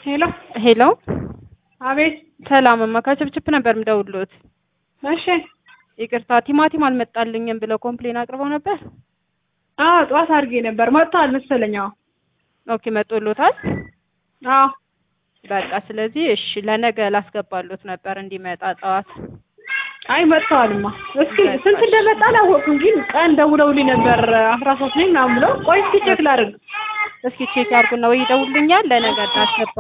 ሄሎ ሄሎ አቤት። ሰላም እማ ከችፕችፕ ነበር የምደውልዎት። እሺ። ይቅርታ ቲማቲም አልመጣልኝም ብለው ኮምፕሌን አቅርበው ነበር። አዎ ጠዋት አድርጌ ነበር መጥተዋል መሰለኝ። አዎ ኦኬ መጦሎታል። አዎ በቃ ስለዚህ እሺ ለነገ ላስገባሎት ነበር እንዲመጣ ጠዋት። አይ መጥተዋልማ። እስኪ ስንት እንደመጣ አላወቅኩም፣ ግን ቀን ደውለውልኝ ነበር አስራ ሶስት ነኝ ምናምን ብለው። ቆይ እስኪ ቼክ ላድርግ። እስኪ ቼክ ያድርጉና ወይ ይደውልኛል ለነገ እናስገባ